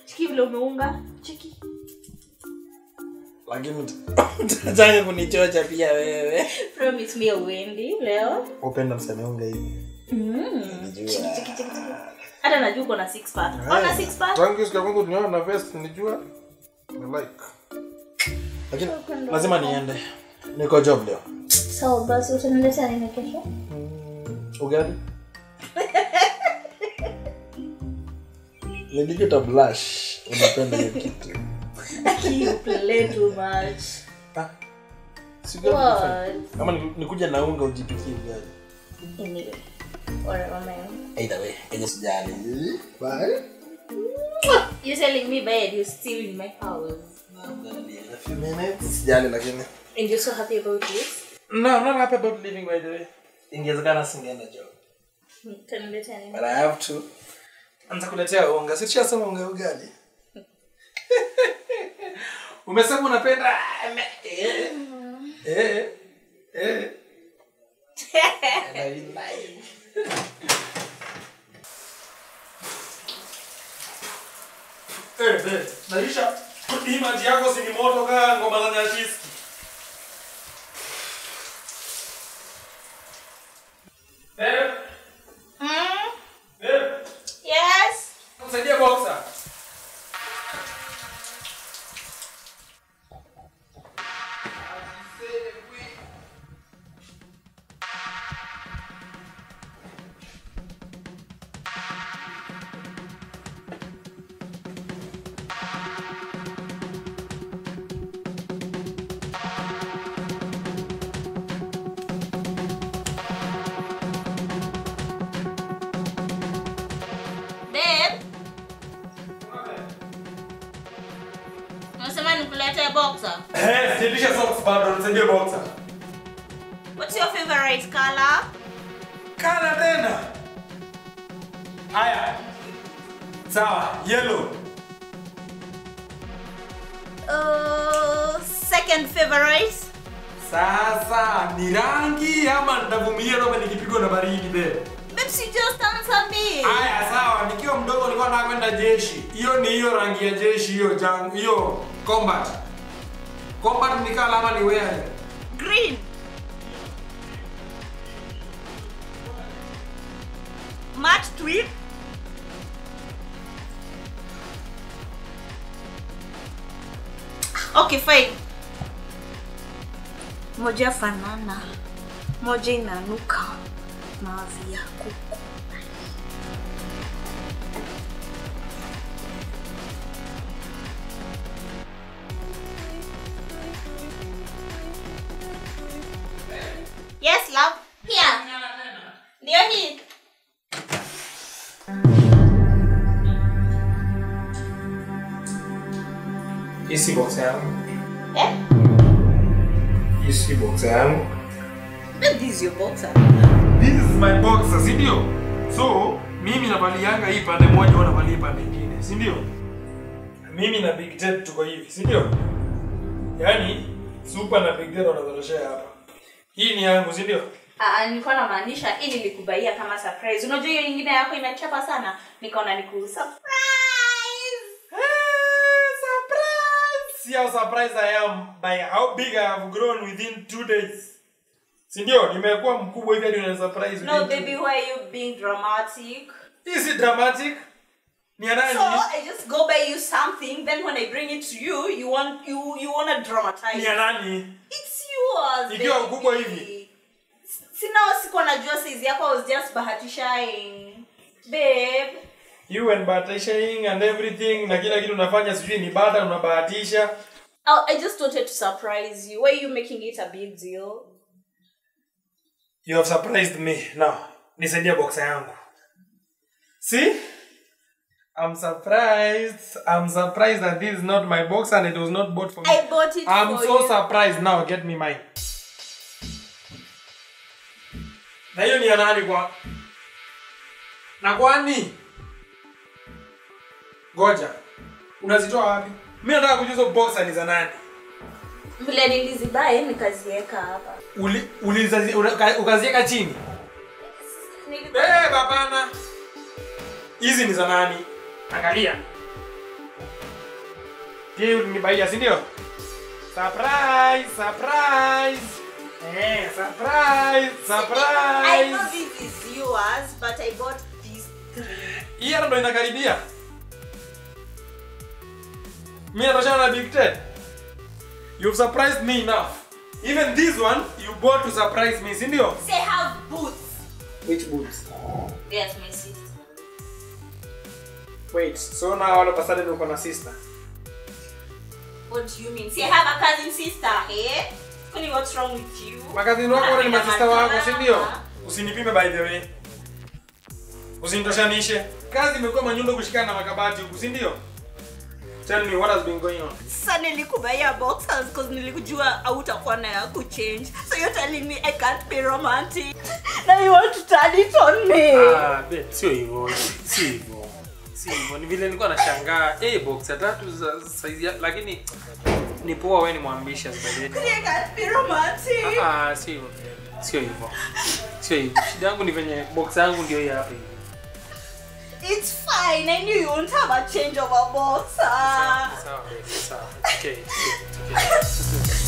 chiki vile umeunga chiki lakini utataka kunichocha pia wewe promise me uendi leo upenda mseme unga hivi mm. Najua. chiki chiki chiki chiki hata najua uko na six pack ona six pack tangu siku ya kwanza tunaona na vest nilijua ni like lakini lazima niende niko job leo so basi utaniletea nini kesho ugali nilijua blush unapenda hiyo kitu you play too much Ah, si ugali what kama ni- nikuja na unga ujipikie ugali anyway whatever man either way kenye sijali bye you telling me bed you still in my house a few minutes sijali lakini and you're so happy about this no i'm not happy about living by the way ingewezekana singeenda job utaniletea nini but i have to anza kuletea unga sishasema unga ugali umesema unapenda eh, eh, eh. Very nice. Eh, eh, Naisha, hii maji yako si ni moto kaa ngoma za nyashiski. Eh, mm? eh, yes msaidie boxer. babe unasema nikuletee boxer Eh, sijalisha socks bado, nisaidie boxer. what's your favorite color Kana tena. Haya. Sawa, yellow. uh, second favorite Sasa ni rangi ama nitavumilia kama nikipigwa na baridi be. babes you just answer me Haya sawa, nikiwa mdogo nilikuwa nataka kwenda jeshi. Hiyo ni hiyo rangi ya jeshi hiyo jang hiyo combat. Combat ni kala ama ni wear? green matte tweed okay fine moja fanana moja inanuka mavi ya kuku yes love here ndio hii Hii si boxer yangu. eh Hii si boxer yangu. But this is your boxer This is my boxer, si ndio? So, mimi navalianga hii pande moja, wewe unavalia pande nyingine, si ndio? Mimi na Big Ted tuko hivi, si ndio? Yaani Super na Big Ted wanazaloshea hapa. Hii ni yangu, si ndio? Ah, nilikuwa namaanisha hii nilikubaia kama surprise unajua hiyo ingine yako imechapa sana nikaona niku surprise surprise! See how surprised I am by how big I have grown within two days. Si ndio? Nimekuwa mkubwa hivi hadi una surprise. no within two baby why are you being dramatic Hii si dramatic. Ni ya nani? so i just go buy you something then when i bring it to you you want you you want to Ni dramatize ya nani? it's yours Ikiwa baby. ukubwa hivi. sina sikuwa najua size yako I was just bahatishaing babe You and bahatishaing and everything na kila kitu unafanya sijui ni bata unabahatisha. Oh, I just wanted to surprise you. Why are you making it a big deal? You have surprised me. Now, nisaidie boxer yangu. See? I'm surprised. I'm surprised that this is not my boxer and it was not bought for me. I bought it I'm for so you. surprised. Now get me mine. Na hiyo ni ya nani kwa? Na kwani? Goja. Unazitoa wapi? Mimi nataka kujua hizo boxer ni za nani. Vile nilizibae nikaziweka hapa. Uli, ulizazi, uka- ukaziweka chini. Nili- Eh, hapana. Hizi ni za nani? Angalia. Hii ulinibaia, si ndio? Surprise, surprise. Eh, surprise, I surprise. know this is yours, but I bought these three. Hii hata ndo inakaribia. Mimi natoshana na Big Ted. You've surprised me enough. Even this one you bought to surprise me, si ndio? Say have boots. Which boots? Yes, my sister. Wait, so now all of a sudden uko na sister. What do you mean? Say I have a cousin sister, eh? Funny, what's wrong with you? Makazini wako wote ni Wanapenda masista wako, si ndio? madrama. Usinipime by the way. Usinitoshanishe. Kazi imekuwa manyundo kushikana na makabati huku, si ndio? Tell me what has been going on. Sasa nilikubaya boxers because nilikujua hautakuwa na ya kuchange. So you're telling me I can't be romantic. Now you want to turn it on me. Ah, babe, sio hivyo, sio hivyo. Sio hivyo. Ni vile nilikuwa nashangaa, eh box ya tatu za size ya, lakini ni poa wewe ni mwambisha zaidi. I can't be romantic. Ah, sio hivyo. Sio hivyo. Sio hivyo. Shida yangu ni venye box yangu ndio hii hapa hivi. It's fine. I knew you won't have a change of a boxer. Sawa, sawa, babe, sawa. It's okay, it's okay, it's okay.